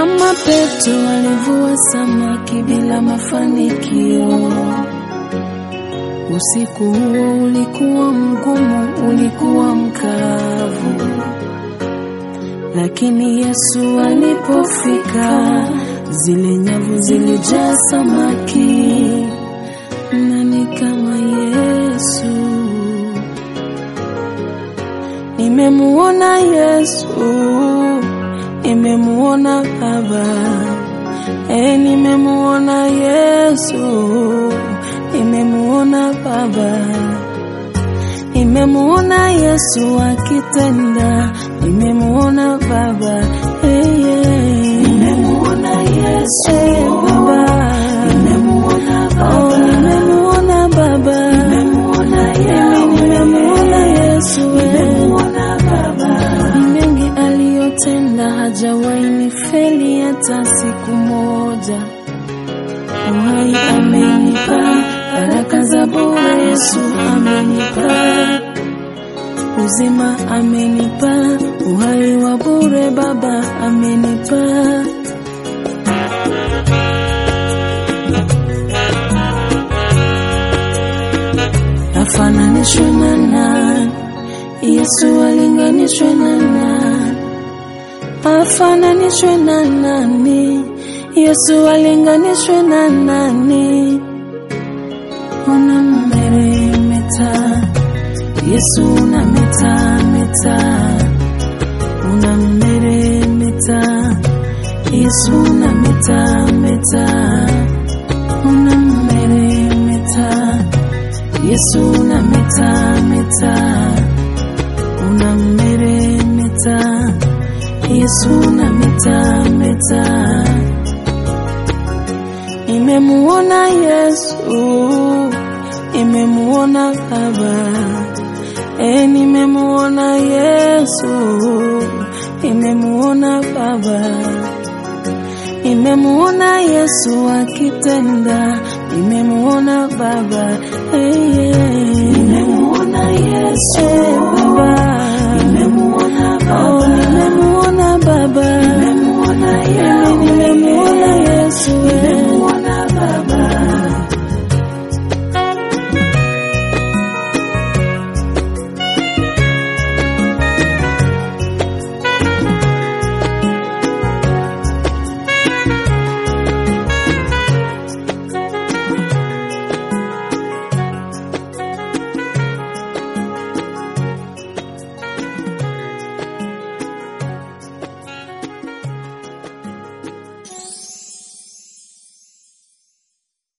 Kama Petro alivua samaki bila mafanikio. Usiku huo ulikuwa mgumu, ulikuwa mkavu, lakini Yesu alipofika, zile nyavu zilijaa samaki. Nani kama Yesu? Nimemuona Yesu, nimemuona Baba, e, nimemuona Yesu, nimemuona Baba, nimemuona Yesu akitenda, nimemuona Baba, hey, yeah. nimemuona Yesu hey, Baba, nimemuona Baba, oh, nimemuona Baba, nimemuona Yesu, nimemuona Yesu, nimemuona Baba, ni mengi aliyotenda, hajawahi nifeli hata siku moja. Uhai amenipa, baraka za bure Yesu amenipa, uzima amenipa, uhai wa bure Baba amenipa. Afananishwe na nani? Yesu alinganishwe na nani? Afananishwe na nani? Yesu alinganishwe na nani? Unammeremeta Yesu, unametameta, unammeremeta Yesu, unametameta, unammeremeta Yesu, unametameta, unammeremeta Yesu, unametameta Nimemuona Yesu, nimemuona Baba, e, nimemuona Yesu, nimemuona Baba, nimemuona Yesu akitenda, nimemuona Baba, e, yeah. nimemuona Yesu, e,